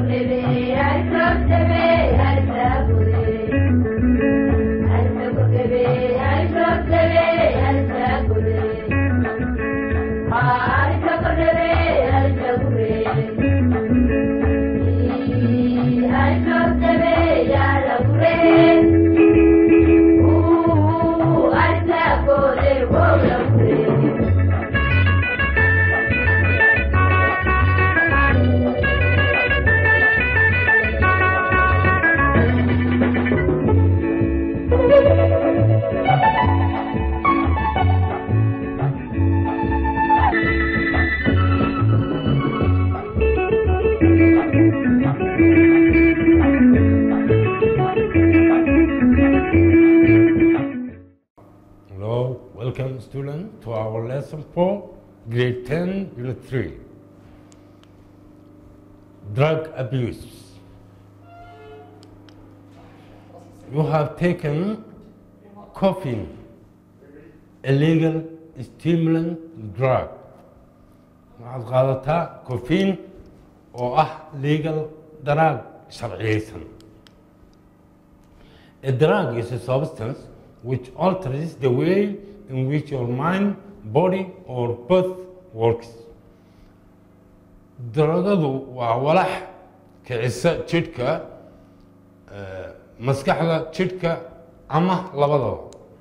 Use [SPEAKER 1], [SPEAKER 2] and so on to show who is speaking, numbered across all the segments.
[SPEAKER 1] Hello, welcome student to our lesson 4, grade 10, unit 3. Drug abuse. You have taken coffee, illegal stimulant drug. waxaad qaadataa coffeine oo ah legal drug sharciyeysan. A drug is a substance which alters the way in which your mind, body, or both works. Daragadu waa walax kicisa jidhka, eh, maskaxda, jidhka ama labadaba.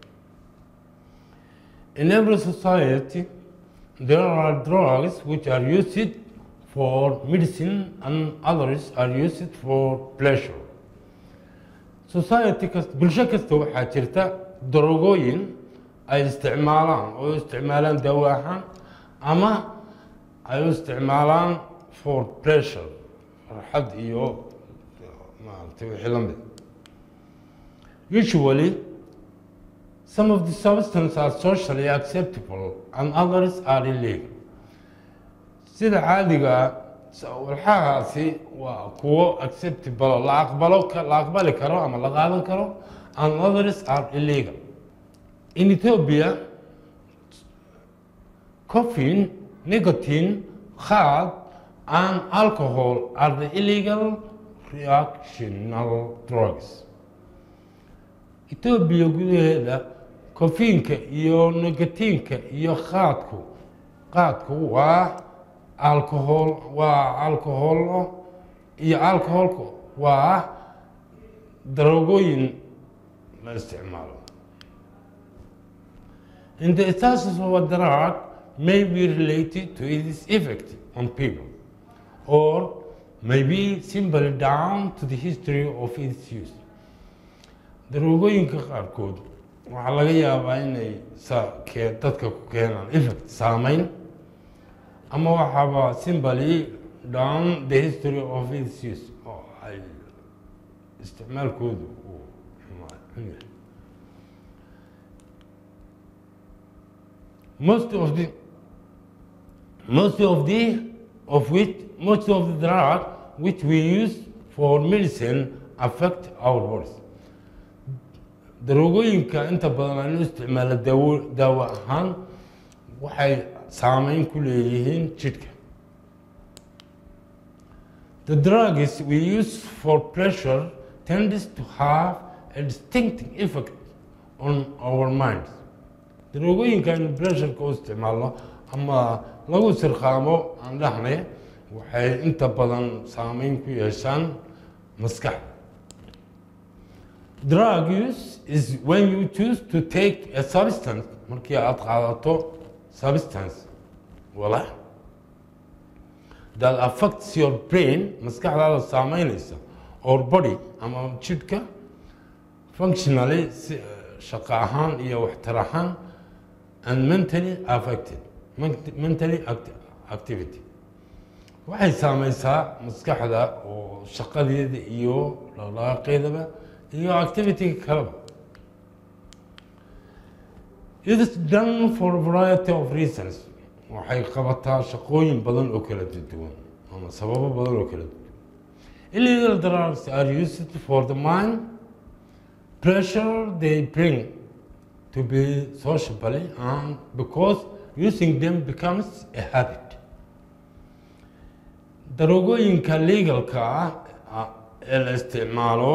[SPEAKER 1] In every society, there are drugs which are used for medicine and others are used for pleasure. society kasta bulsho kasta waxaa jirta darogooyin ay isticmaalaan oo u isticmaalaan daawo ahaan ama ay u isticmaalaan for pressure farxad iyo maaragtay wixii la mid usually some of the substances are socially acceptable and others are illegal sida caadiga walxahaasi waa kuwo acceptable la aqbalo la aqbali karo ama la qaadan karo and others are illegal in Ethiopia caffeine nicotine khad and alcohol are the illegal recreational drugs Ethiopia gudaheeda kofiinka iyo nicotinka iyo khaadku qaadku waa alcohol waa alcohol iyo alcoholku waa darogooyin la isticmaalo and the status of a drug may be related to its effect on people or may be simply down to the history of its use darogooyinka qaarkood waxaa laga yaabaa inay sa kee dadka ku keenaan effect saameyn ama waxaaba simply down the history of its use oo ay isticmaalkoodu uu xumaa yahay most of the most of the of which most of the drug which we use for medicine affect our bodies darogooyinka inta badan aan u isticmaalo daawo daawo ahaan waxay saameyn ku leeyihiin jidhka the drugs we use for pleasure tends to have a distinctive effect on our minds darogooyinka aynu pleasureka u isticmaalno ama lagu sirqaamo aan dhahnay waxay inta badan saameyn ku yeeshaan maskaxda drug use is when you choose to take a substance markii aad qaadato substance walax that affects your brain maskaxdaada saameynaysa or body ama jidhka functionally si shaqo ahaan iyo waxtar ahaan and mentally affected mentally activity waxay saameysaa maskaxda oo shaqadeeda iyo dhaqdhaqaaqeedaba iyo activity kaleba It is done for a variety of reasons. waxay qabataa shaqooyin badan oo kala duwan ama sababo badan oo kala duwan. Illegal drugs are used for the mind, pressure they bring to be socially and because using them becomes a habit. daroogooyinka legalka ah ah, ee la isticmaalo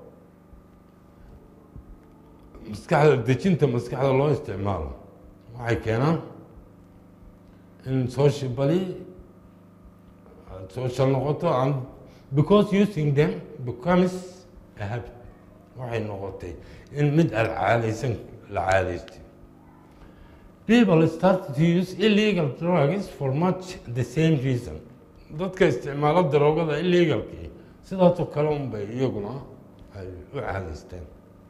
[SPEAKER 1] maskaxda dejinta maskaxda loo isticmaalo waxay keenaan in socially aad social noqoto and because using them becomes a habit waxay noqotay in mid aad caadaysan la caadaystay people started to use illegal drugs for much the same reason dadka isticmaalo daroogada illegalkii sidaasoo kale unbay iyaguna ay u caadaysteen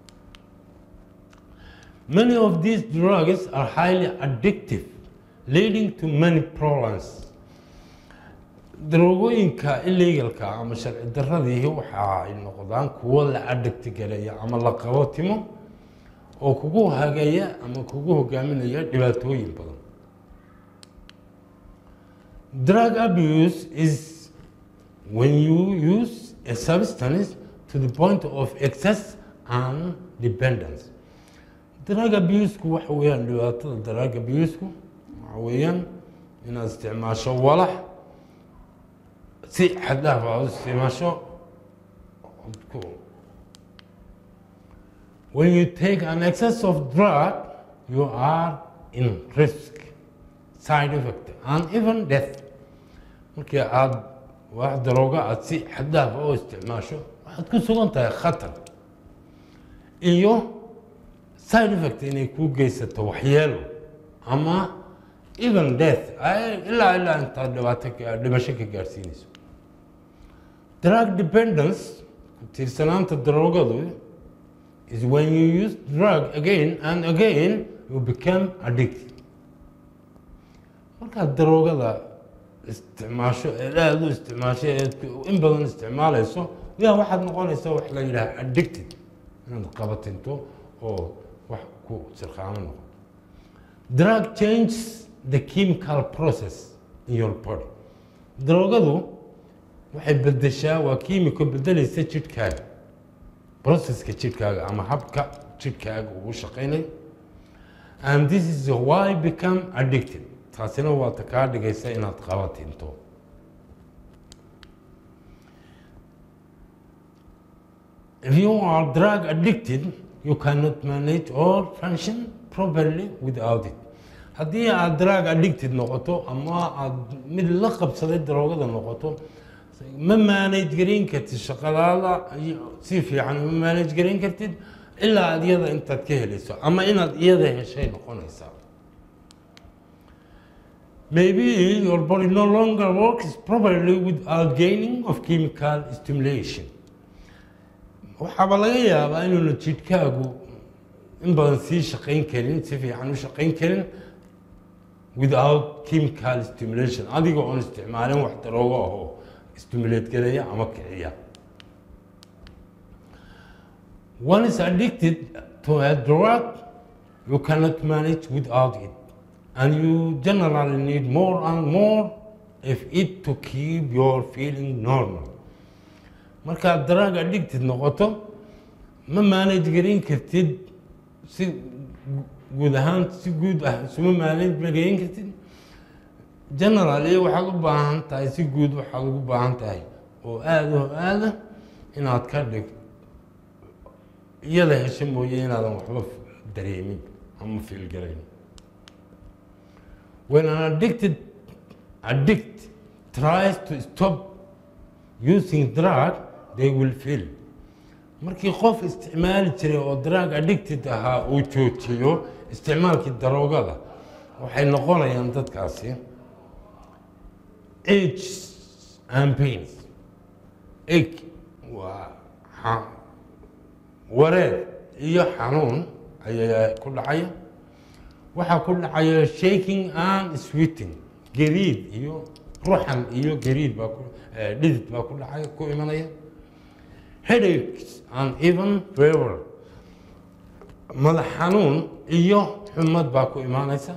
[SPEAKER 1] Many of these drugs are highly addictive, leading to many problems. Daroogooyinka illegalka ama sharci darradii waxa ay noqdaan kuwo la addigti gareeya ama la qabo timo oo kugu hageeya ama kugu hogaaminaya dhibaatooyin badan. Drug abuse is when you use a substance to the point of excess and dependence. drug abuse-ku waxa weeyaan dhibaatada drug abuse-ku waxa weeyaan inaad isticmaasho walax si xad dhaaf aad u isticmaasho ku- when you take an excess of drug you are in risk side effect and even death markii aad wax darooga aad si xad dhaaf u isticmaasho waxaad ku sugan tahay khatar iyo side effect inay kuu geysato waxyeelo ama even death ay- ilaa ilaa intaad dhibaato ka- dhimasho ka gaadhsiinayso drug dependence ku tiirsanaanta daroogadu is when you use drug again and again you become addicted markaad daroogada isticmaasho eed aada u isticmaasho eed in badan isticmaalayso yaa waxaad noqonaysaa wax la yidhaha addicted inaad qabatinto oo wax ku sirqaamo noqo drug changes the chemical process in your body daroogadu waxay bedeshaa waa kiimiko bedelaysa jidhkaaga processka jidhkaaga ama habka jidhkaaga ugu shaqaynayo and this is why become addicted taasina waa ta kaa dhigaysa inaad qabatinto If you are drug addicted, you cannot manage or function properly without it. Haddii aad drug addicted noqoto ama aad mid la qabsaday daroogada noqoto, ma manage garin kartid shaqadaada iyo- si fiican ma manage garin kartid ilaa aad iyada intaad ka helayso ama inaad iyada heshay noqonaysaa. Maybe your body no longer works properly without gaining of chemical stimulation. waxaaba laga yaabaa inuuna jidhkaagu in badan sii shaqayn karin si fiican u shaqayn karin without chemical stimulation adiga oon isticmaalin wax daroogo ahoo stimulate gareeya ama kiciya one is addicted to a drug you cannot manage without it and you generally need more and more of it to keep your feeling normal markaad drug addicted noqoto ma manage garin kartid si guud ahaan si guud ah isuma manage garin kartid generally waxaad u baahan tahay si guud waxaad ugu baahan tahay oo aada oo aada inaad ka dhig iyada hesho mooye inaadan waxba dareemin ama fiilgarayn when an addicted addict tries to stop using drug they will feel markii qof isticmaali jiray oo drug addicted ahaa uu joojiyo isticmaalkii daroogada waxay noqonayaan dadkaasi age and pains age waa xa- wareer iyo xanuun ayaa ku dhacaya waxaa ku dhacaya shaking and sweating gariid iyo ruxan iyo gariid baa ku eh, dhidid baa ku dhacaya ku imanaya headaches and even fever madax xanuun iyo xumad baa ku imaanaysa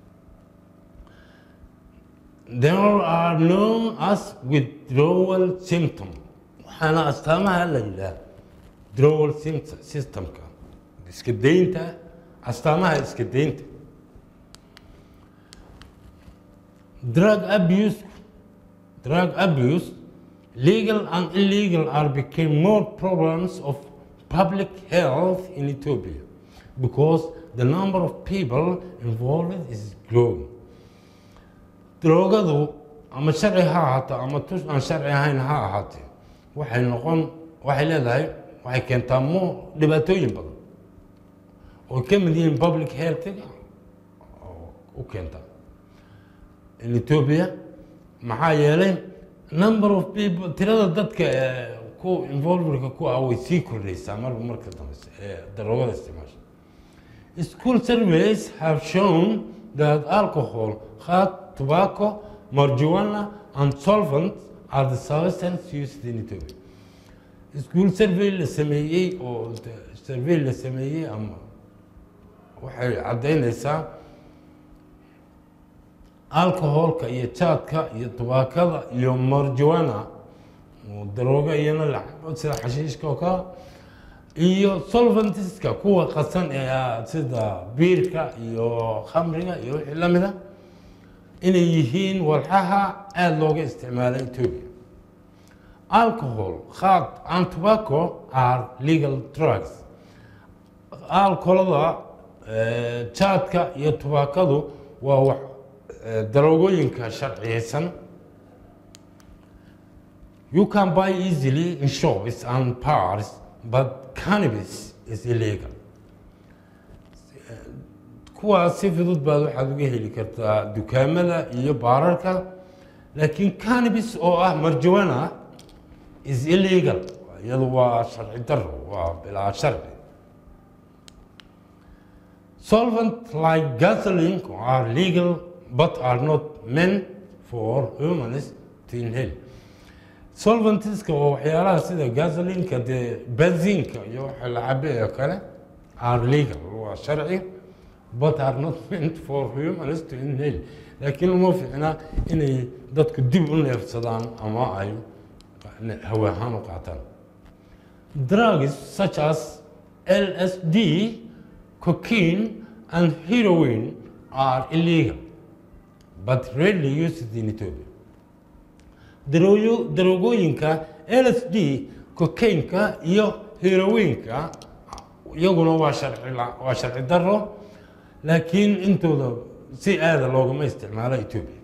[SPEAKER 1] there are known as withdrawal symptom waxaana astaamaha la yidhaah withdrawal symptom- systemka iska daynta astaamaha iska daynta drug abuse drug abuse, legal and illegal are became more problems of public health in Ethiopia because the number of people involved is growing. Drogadu ama sharci ha ahaato ama tus aan sharci ahayn ha ahaatee waxay noqon waxay leedahay waxay keentaa mo dhibaatooyin badan oo ka mid yihiin public healthiga oo u keenta in Ethiopia maxaa yeelay number of people tirada dadka ee ku involvedka ku ah way sii kordhaysaa marba marka dambe ee daroogada isticmaasha school surveys have shown that alcohol khat tobacco marijuana and solvents are the substances used in Ethiopia school survey la sameeyey oo survey la sameeyey ama waxay caddaynaysaa alcoholka iyo jaadka iyo tubaakada iyo marijuana oo darooga iyana la cabo sida xashiishka oo kale iyo solventiska kuwa qasan ee ah sida biirka iyo khamriga iyo wixii la mida inay yihiin walxaha aada looga isticmaala Ethiopia alcohol khat and tobacco are legal drugs alcoholada jaadka iyo tubaakadu waa wax daroogooyinka sharciyeysan you can buy easily in shops and bars but cannabis is illegal kuwaas si fudud baad waxaad uga heli kartaa dukaamada iyo baararka laakiin cannabis oo ah marijuana is illegal iyadu waa sharci daro waa bilaa sharci solvent like gasoline are legal but are not meant for humans to inhale solventiska waa waxyaalaha sida gasolinka dee benzinka iyo waxa la cabe oo kale are legal waa sharci but are not meant for humans to inhale laakiin uma fiicna inay dadku dib u neefsadaan ama ay hawa ahaan u qaataan drugs such as LSD, cocaine, and heroin are illegal, but rarely used in Ethiopia. Darooyo- Daroogooyinka LSD, cocaine-ka iyo heroin-ka iyaguna waa sharci la- waa sharci daro laakiin intooda si aada loogama isticmaalo Ethiopia.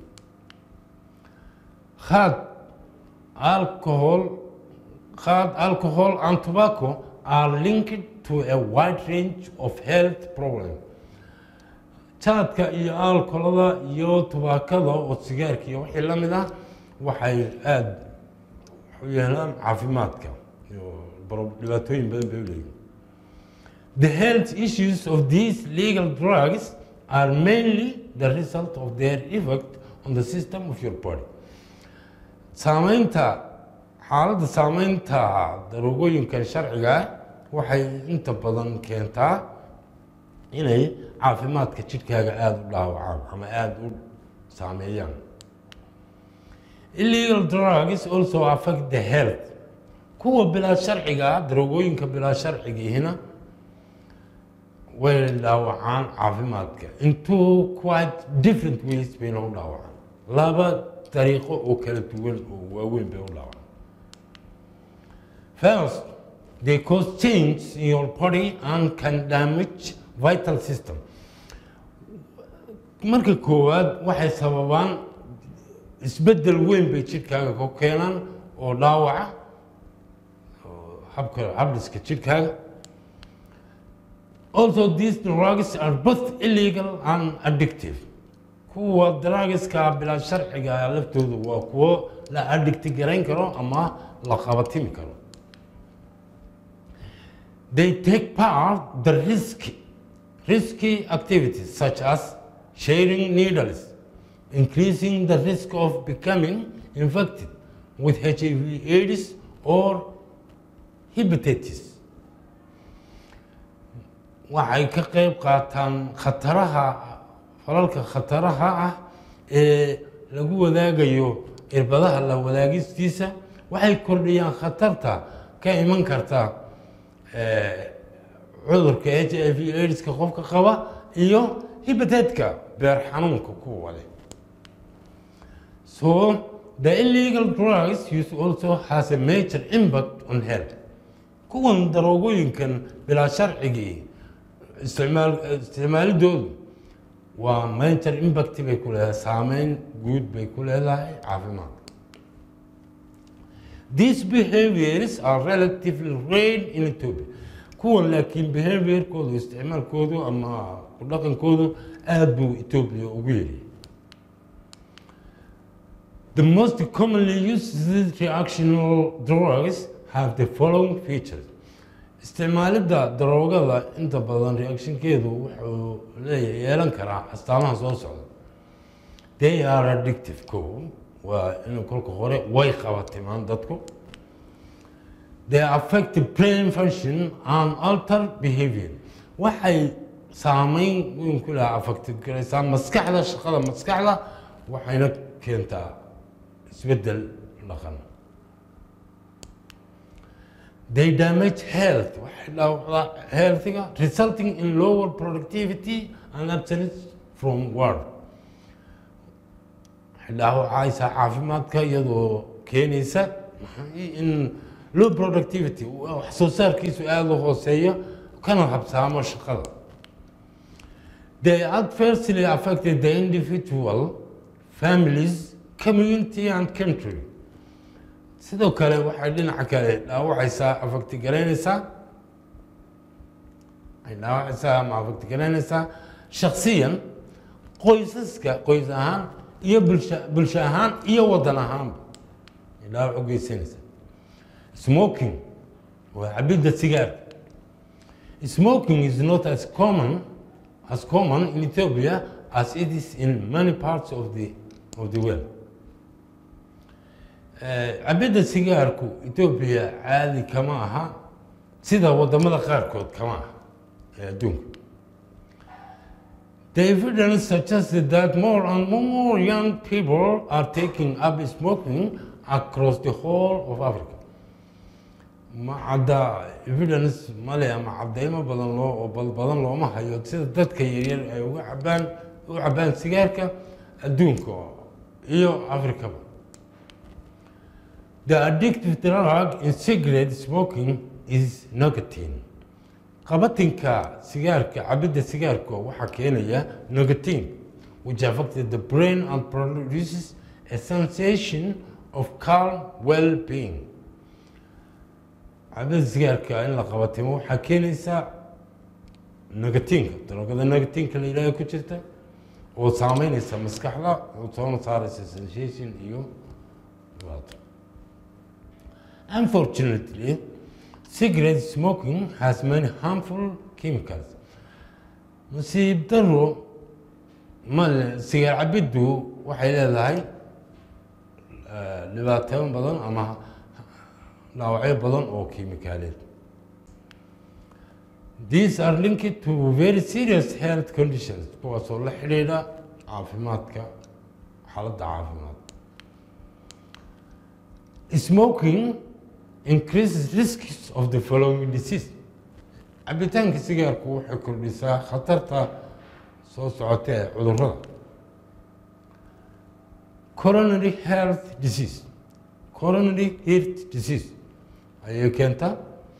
[SPEAKER 1] Khat alcohol, khat alcohol and tobacco are linked to a wide range of health problems. Jaadka iyo alcoholada iyo tubaakada oo sigaarka iyo wixii la mid ah waxay aada u yeelaan caafimaadka iyo baro- dhibaatooyin badan bay u leeyihiin. The health issues of these legal drugs are mainly the result of their effect on the system of your body. Saamaynta xaaladda saamaynta daroogooyinkan sharciga ah waxay inta badan keentaa inay caafimaadka jidhkaaga aada u dhaawacaan ama aada u saameeyaan. Illegal drugs also affect the health. Kuwa bilaa sharciga ah, daroogooyinka bilaa sharcigihina way dhaawacaan caafimaadka in two quite different ways bayna u dhaawacaan laba dariiqo oo kala duwan oo waaweyn bay u dhaawacaan first they cause change in your body and can damage vital system marka koowaad waxay sababaan isbeddel weyn bay jidhkaaga ku keenaan oo dhaawaca oo habka habdhiska jidhkaaga Also, these drugs are both illegal and addictive. kuwa drugska bilaa sharciga ah laftoodu waa kuwo la addicti garayn karo ama la qabatimi karo. They take part the risky, risky activities such as sharing needles, increasing the risk of becoming infected with HIV AIDS or hepatitis. waxay ka qayb qaataan khataraha falalka khataraha ah ee lagu wadaagayo irbadaha la wadaagistiisa waxay kordhiyaan khatarta ka iman karta eh, cudurka h i v aidska qofka qaba iyo hibateedka beer xanuunka kuwa leh so the illegal drugs use also has a major impact on health kuwan daroogooyinkan bilaa sharcigii isticmaal isticmaalidoodu waa major impact bay ku leedahay saameyn guud bay ku leedahay caafimaad These behaviors are relatively rare in Ethiopia. kuwan laakiin behaviorkoodu isticmaalkoodu ama ku dhaqankoodu aad buu Ethiopia ugu yiri The most commonly used reactional drugs have the following features. isticmaalidda daroogada inta badan reactionkeedu wuxuu leeyahay yeelan karaa astaamaha soo socda they are addictive ko waa in kolka hore way qabatimaan dadku they affect the brain function and alter behavior waxay saameyn weyn ku laha affected garaysaa maskaxda shaqada maskaxda waxayna keentaa isbeddel dhaqan they damage health waxay dhaawacdaa healthiga resulting in lower productivity and absence from work waxay dhaawacaysaa caafimaadka iyadoo keenaysa in low productivity wax soo saarkiisu aada u hooseeya kana habsaamo shaqada they adversely affected the individual families community and country sidoo kale waxay dhinaca kale dhaawacaysaa afagti garaynaysaa waxay dhaawacaysaa ama afagti garaynaysaa shaksiyan qoysaska qoys ahaan iyo bulsha bulsho ahaan iyo waddan ahaanba ay dhaawac u geysanaysaa smoking waa cabidda sigaarka smoking is not as common as common in Ethiopia as it is in many parts of the of the world cabidda sigaarku Ethiopia caadi kama aha sida wadamada qaarkood kama aha ee adduunka The evidence suggested that more and more young people are taking up smoking across the whole of Africa. ma cadda evidence male ama cadeymo badan loo oo bal badan looma hayo sida dadka yaryar ay uga cabaan u cabaan sigaarka adduunka iyo afrikaba the addictive drug in cigarette smoking is nicotine qabatinka sigaarka cabidda sigaarka waxaa keenaya nicotine which affected the brain and produces a sensation of calm well-being cabida sigaarka in la qabatimo waxaa keenaysaa negatiinka daroogada negatiinka la yidhahdo ku jirta oo saameynaysa maskaxda oo soona saaraysa sensation iyo dhibaato unfortunately cigarette smoking has many harmful chemicals nasiib daro male sigaar cabiddu waxay leedahay dhibaatooyin badan ama dhaawacyo badan oo kiimikaaleed these are linked to very serious health conditions kuwaasoo la xidhiidha caafimaadka xaaladda caafimaad smoking increases risks of the following disease cabitaanka sigaarku waxay kordhisaa khatarta soo socota ee cudurrada coronary health disease coronary heart disease ayay keentaa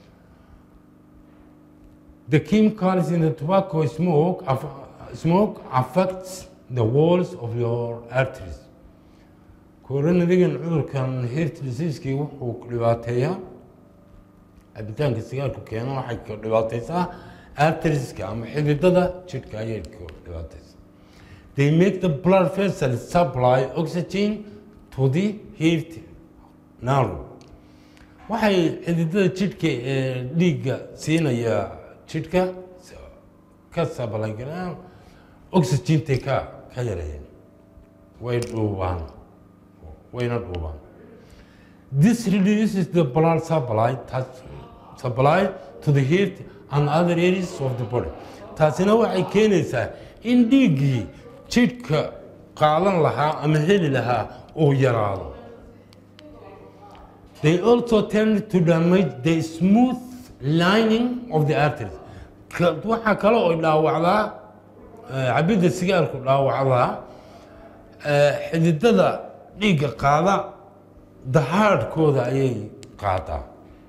[SPEAKER 1] the chemicals in the tobacco smoke aff- smoke affects the walls of your arteries coronarigan cudurkan heart diseasekii wuxuu dhibaateeyaa cabitaanka sigaarku keena waxay ka dhibaateysaa arterieska ama xididada jidhka ayay ka dhibaateysaa they make the blood vessels supply oxygen to the heart narrow waxay xididada jidhka ee dhiigga siinaya jidhka ka sabalagalaan oxygentay ka ka yareeyeen way dhuubaan wayna dhuubaan this reduces the blood supply touch, supply to the heart and other areas of the body taasina waxay keenaysaa in dhiiggii jidhka qaadan lahaa ama heli lahaa uu yaraado They also tend to damage the smooth lining of the arteries. Ka- Waxaa kale oo dhaawacdaa eh, cabidda sigaarku dhaawacdaa eh, xididada dhiigga qaada dahaadhkooda ayay qaadaa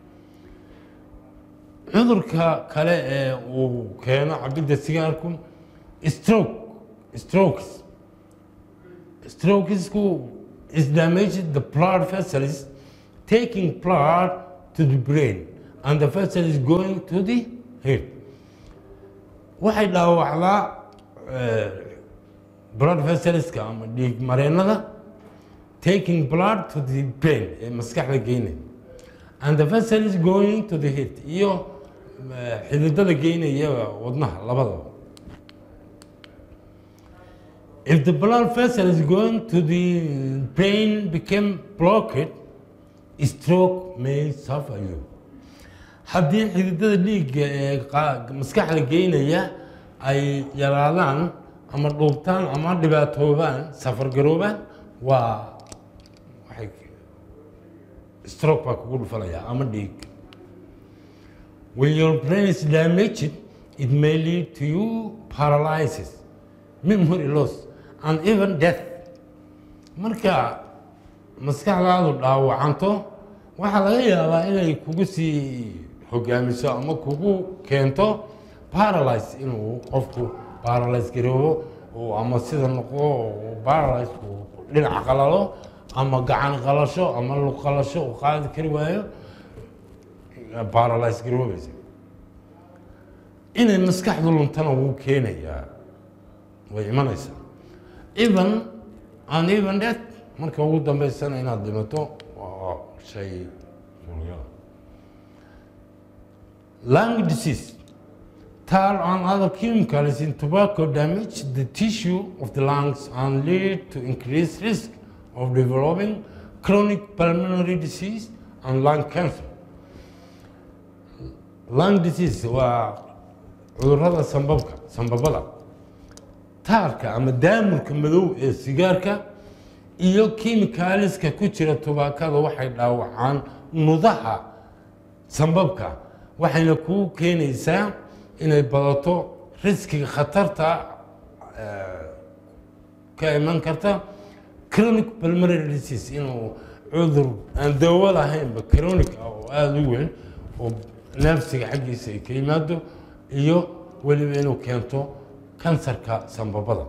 [SPEAKER 1] cudurka kale ee uu keeno cabidda sigaarku stroke strokes strokesku is damaged the blood vessels taking blood to the brain and the vessel is going to the head waxay dhaawacdaa blood vesselska ama dhiig mareennada taking blood to the brain ee maskaxda geynaya and the vessel is going to the head iyo xididada geynaya wadnaha labadaba if the blood vessel is going to the brain became blocked stroke may suffer you haddii xididada dhiigga ee maskaxda geynaya ay yaraadaan ama dhuubtaan ama dhibaatoobaan safargaroobaan waa waxay stroke baa kugu dhufanaya ama dhiig when your brain is damaged it may lead to you paralysis memory loss and even death marka maskaxdaadu dhaawacanto waxaa laga yaabaa inay kugu sii hogaamiso ama kugu keento paralyze inuu qofku paralyze garoobo oo ama sida noqdo paralyze dhinac qalalo ama gacan qalasho ama lug qalasho uu qaadi kari waayo paralyze garoobaysa inay maskaxdu luntana wuu keenayaa way imanaysaa even and even that marka ugu dambeysana inaad dhimato waa shay suuragala lung disease tar and other chemicals in tobacco damage the tissue of the lungs and lead to increased risk of developing chronic pulmonary disease and lung cancer lung disease waa cudurrada sambabka sambabada taarka ama daamurka madow ee sigaarka iyo kimikaaliska ku jira tubaakada waxay dhaawacaan nudaha sambabka waxayna kuu keenaysaa inay badato riskiga khatarta ka iman karta chronic pulmonary disease inuu cudur aan dawo lahaynba chronic ah oo aada u weyn oo neefsiga xaggiisa ay ka yimaado iyo weliba inuu keento kansarka sambabada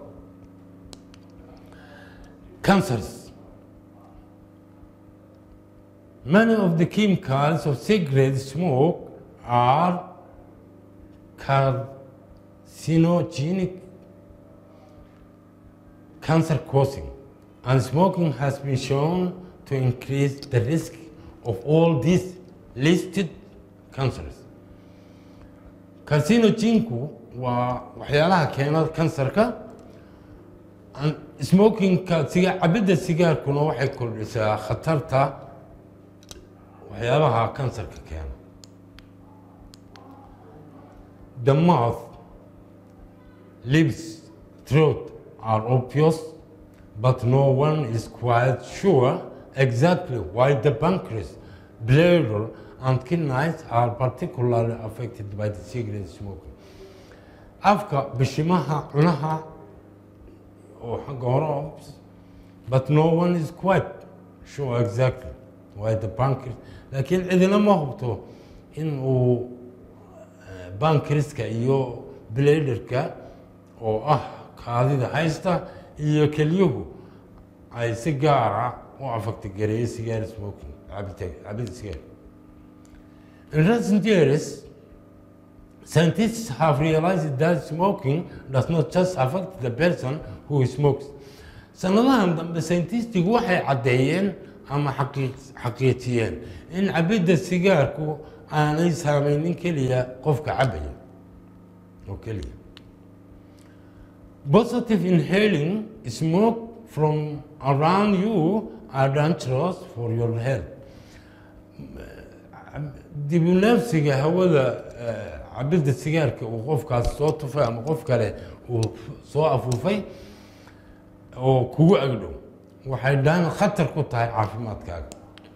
[SPEAKER 1] cancers many of the chemicals of cigarette smoke are carcinogenic cancer causing and smoking has been shown to increase the risk of all these listed cancers carcinoginku waa waxyaalaha keena kansarka smokingka siga cabidda sigaarkuna waxay kordhisaa khatarta waxyaabaha kansarka keena the mouth lips throat are obvious but no one is quite sure exactly why the pancreas bladder and kidneys are particularly affected by the cigarette smoking afka bishimaha cunaha oo xagga hore but no one is quite sure exactly why the pancreas laakiin cidina ma hubto in uu bankriska iyo bladerka oo ah kaadida haysta iyo kelyuhu ay si gaara u afagta gareeyo sigaar smoking cabida sigaar in recent years Scientists have realized that smoking does not just affect the person who smokes. sanadahan dambe scientistigu waxay caddeeyeen ama xaqiijiyeen in cabidda sigaarku aanay saameynin keliya qofka cabaya oo keliya positive inhaling smoke from around you are dangerous for your health dibuneefsiga hawada cabidda sigaarka uu qofkaas soo tufay ama qof kale uu soo afuufay oo kugu agdhow waxay dhaan khatar ku tahay caafimaadkaaga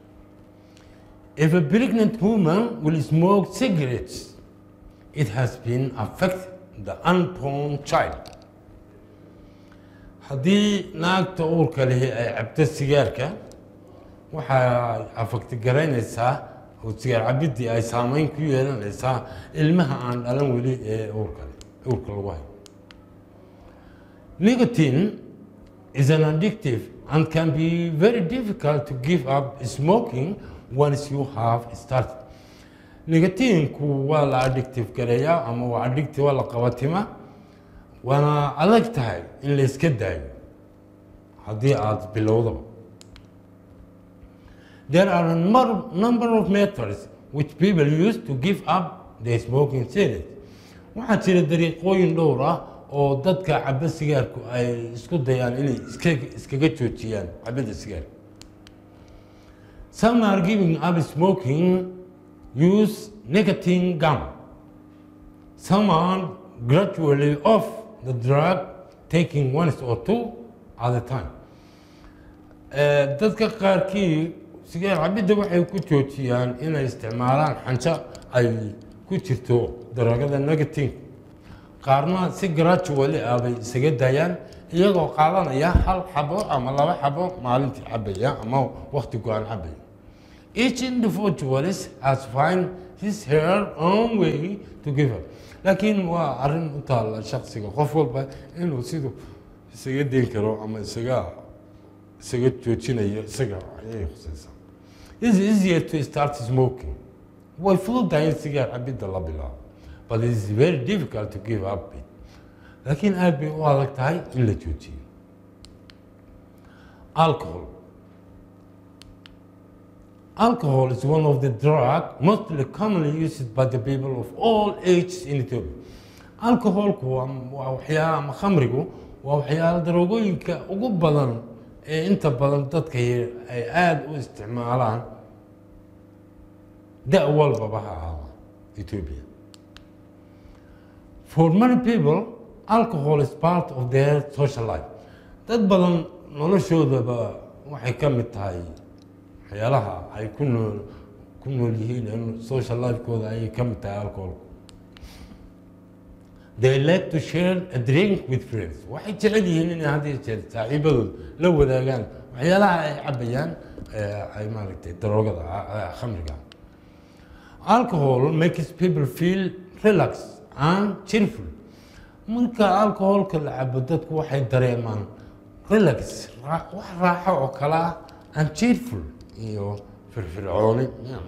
[SPEAKER 1] if a pregnant woman will smoke cigarettes it has been affect the unborn child haddii naagta uurka lihi ay cabto sigaarka waxay afagtigaraynaysaa oo sigaar cabiddii ay saameyn ku yeelanaysaa ilmaha aan dhalan weli ee uurka uurka lagu hayo nicotine is an addictive and can be very difficult to give up smoking once you have started nicotinku waa la addictive gareeyaa ama waa addictive waa la qabatima waana adag tahay in la iska daayo haddii aada bilowdaba there are a number, number of methods which people use to give up the smoking cigarette waxaa jira dariiqooyin dhowr ah oo dadka caba sigaarku ay isku dayaan inay iska iskaga joojiyaan cabidda sigaarka some are giving up smoking use nicotine gum some are gradually off the drug taking once or two at a time dadka qaarkii sigaar cabidda waxay ku joojiyaan inay isticmaalaan xanjo ay ku jirto daragada negative qaarna si gradually ah bay isaga daayaan iyagoo qaadanaya hal xabo ama laba xabo maalintii cabaya ama waqti go-aan cabaya each individualist has find his her own way to give up laakiin waa arrin u taalla shaksiga qof walba inuu siduu isaga dayn karo ama isaga isaga joojinayo isaga ayay khusaysaa It's easier to start smoking. way fududahay in sigaar cabidda la bilaabo but it is very difficult to give up it laakiin aad bay u adag tahay in la joojiyo alcohol alcohol is one of the drug mostly commonly used by the people of all ages in Ethiopia alcoholku waa waa waxyaala ama khamrigu waa waxyaala daroogooyinka ugu badan ee inta badan dadka yar ay aada u isticmaalaan da walbaba ha ahaada Ethiopia for many people alcohol is part of their social life dad badan noloshoodaba waxay ka mid tahay waxyaalaha ay ku nool ku nool yihiin social lifekooda ayay ka mid tahay alcoholku they like to share a drink with friends waxay jecel yihiin inay hadda jeer saaxiibadood la wadaagaan waxyaalaha ay cabayaan ay maaragtay daroogada khamriga alcohol makes people feel relaxed and cheerful marka alcoholka la cabo dadku waxay dareemaan relax wax raaxo oo kale ah and cheerful iyo firfircooni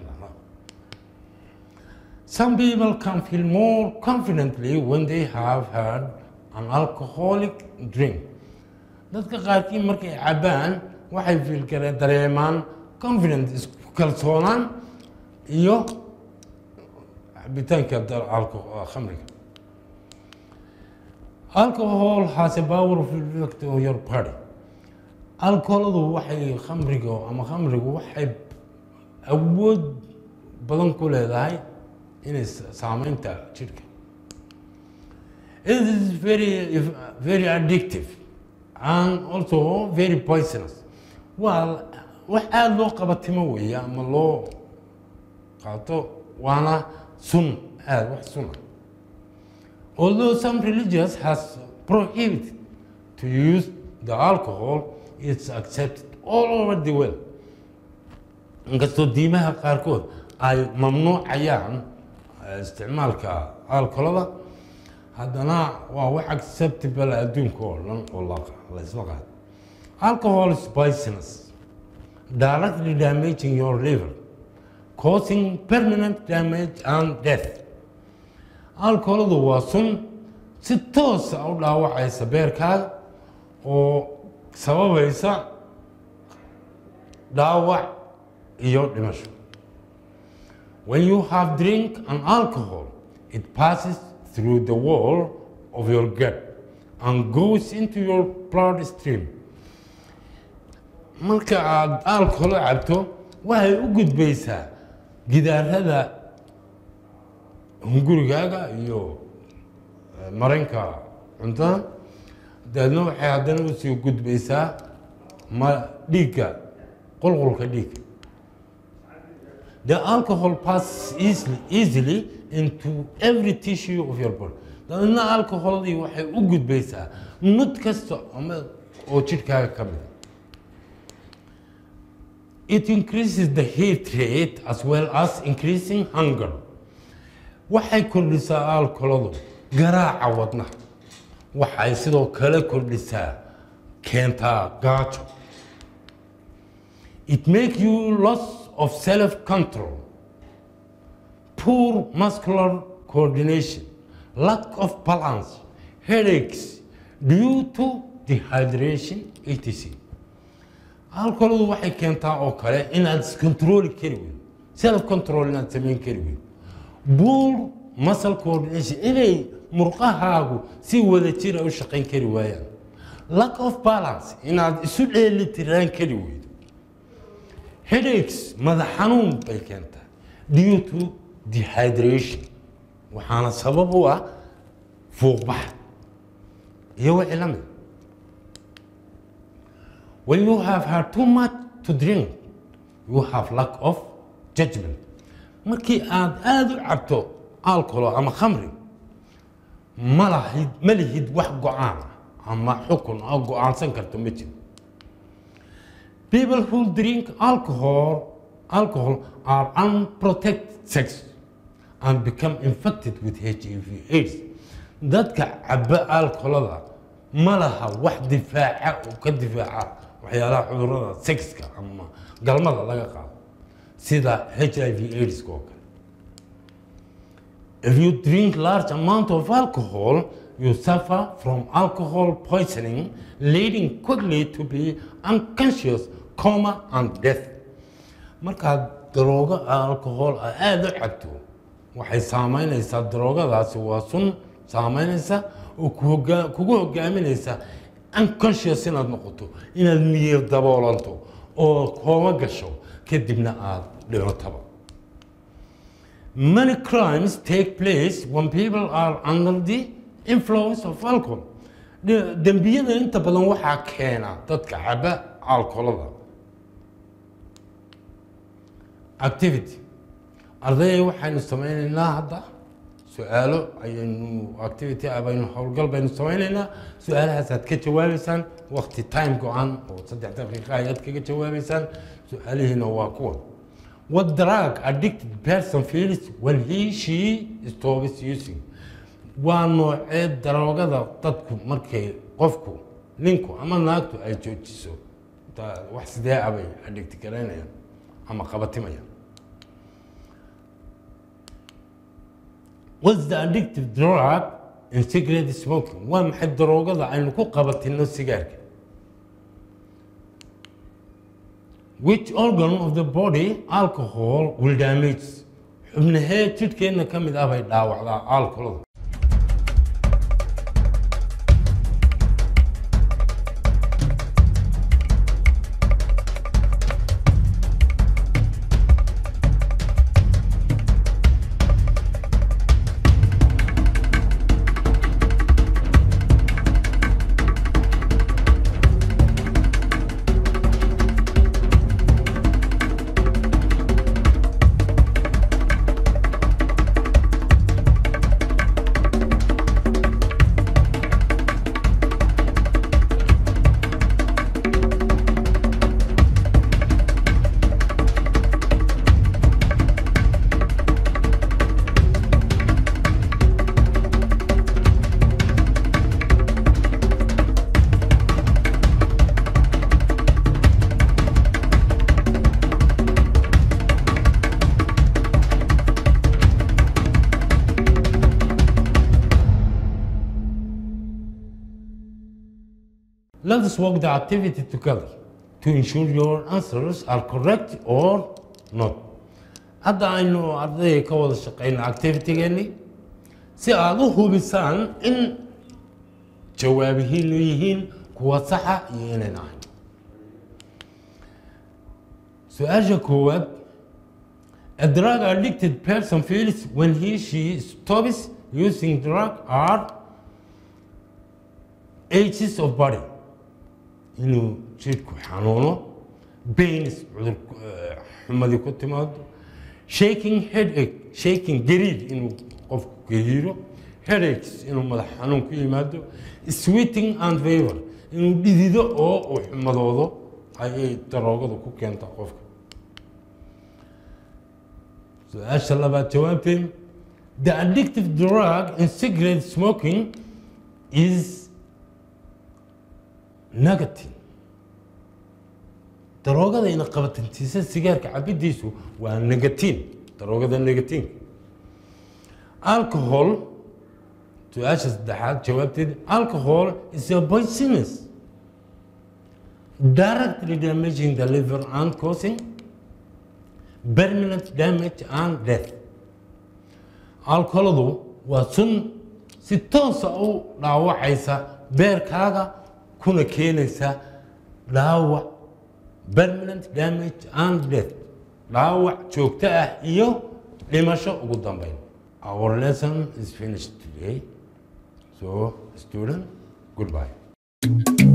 [SPEAKER 1] Some people can feel more confidently when they have had an alcoholic drink. Dadka qaarkii markay cabaan waxay feel kare dareemaan confident isku kalsoonaan iyo cabitaanka khamriga. Alcohol has a powerful effect on your body. Alcoholadu waxay khamriga ama khamrigu waxay awood badan ku leedahay inay saameynta jidhka it is very very addictive and also very poisonous waa wax aada loo qabatimo weeye ama loo qaato waana sun aada wax suna although some religions has prohibited to use the alcohol it's accepted all over the world inkastoo diimaha qaarkood ay mamnuucayaan isticmaalka alkolada haddana waa wax acceptable adduunka oo dhan oo la isla qaado alcohol is poisonous directly damaging your liver causing permanent damage and death alcoholadu waa sun si toosa u dhaawacaysa beerkaaga oo sababaysa dhaawac iyo dhimasho When you have drink an alcohol, it passes through the wall of your gut and goes into your bloodstream. Marka aad alcohol cabto, waxay u gudbaysaa gidaarada hungurigaaga iyo maranka cuntada dabeedna waxay haddana usii gudbaysaa ma dhiigga qulqulka dhiigga The alcohol passes easily, easily into every tissue of your body. dabeedna alcoholadii waxay u gudbaysaa mud kasta ama oo jidhkaaga ka mid it increases the heart rate as well as increasing hunger waxay kordhisaa alkoladu garaaca wadnaha waxay sidoo kale kordhisaa keentaa gaajo it make you loss of self control poor muscular coordination lack of balance headaches due to dehydration etc alkoladu waxay keentaa oo kale inaad iscontroli kari weyd self control inaad samayn kari weyd poor muscle coordination inay murqahaagu si wada jira u shaqayn kari waayaan lack of balance inaad isu dheelitiraan kari weydo headaches madax xanuun bay keentaa due to dehydration waxaana sabab u ah fuuqbax iyo wixii la mid when you have had too much to drink you have lack of judgment markii aad aada u cabto alcohol ama khamri ma lahid ma lihid wax go-aan ah ama xukun oo go-aansan karto ma jiro people who drink alcohol alcohol are unprotected sex and become infected with HIV AIDS dadka caba alcoholada ma laha wax difaaca oo ka difaaca waxyaalaha cudurada sexka ama galmada laga qaado sida HIV AIDS oo kale if you drink large amount of alcohol you suffer from alcohol poisoning leading quickly to be unconscious coma and death markaad daroogo alcohol aada u cabto waxay saameynaysaa daroogadaasi waa sun saameynaysa oo kugu hogaaminaysa unconscious inaad noqoto inaad miyir daboolanto oo kooma gasho kadibna aada dhimataba many crimes take place when people are under the influence of alcohol dembiyada inta badan waxaa keena dadka caba alcoholada activity ardayay waxaynu sameynaynaa hadda su-aalo ayaynu activity baynu howlgal baynu sameynaynaa su-aalahaasaad ka jawaabeysaan waqti time go-an oo saddex daqiiqa ayaad kaga jawaabeysaan su-aalihiina waa kuwan what drug addicted person feels when he she stops using waa noocee daroogada dadku markay qofku ninku ama naagtu ay joojiso wax sidee abay addigti garaynayaan ama qabatimayaan what's the addictive drug in cigarette smoking waa maxay daroogada aynu ku qabatino sigaarka which organ of the body alcohol will damage xubnahee jidhkeenna ka mid ah bay dhaawacdaa alcoholada Let us work the activity together to ensure your answers are correct or not. Hadda aynu ardayga ka wada shaqeyna activity-geeni si aad u hubisaan in jawaabihiinu yihiin kuwa saxa iyo inayn ahayn. Su-aasha koowaad A drug addicted person feels when he she stops using drug are ages of body inuu jidhku xanuuno bains cudur xumadii ku timaado shaking headache shaking gariir inuu qofku gariiro headaches inuu madax xanuun ku yimaado sweating and fever inuu dhidido oo uu xumadoodo ayay daroogadu ku keenta qofka su-aasha labaad jawaabteen the addictive drug in cigarette smoking is negative daroogada ina qabatantiisa sigaarka cabidiisu waa negatiin daroogada negatiin alcohol su-aasha saddexaad jawaabteed alcohol is a poisonous directly damaging the liver and causing permanent damage and death alcoholadu waa sun si toosa u dhaawacaysa beerkaaga kuna keenaysa dhaawac permanent damage and death dhaawac joogto ah iyo dhimasho ugu dambeyn our lesson is finished today so student goodbye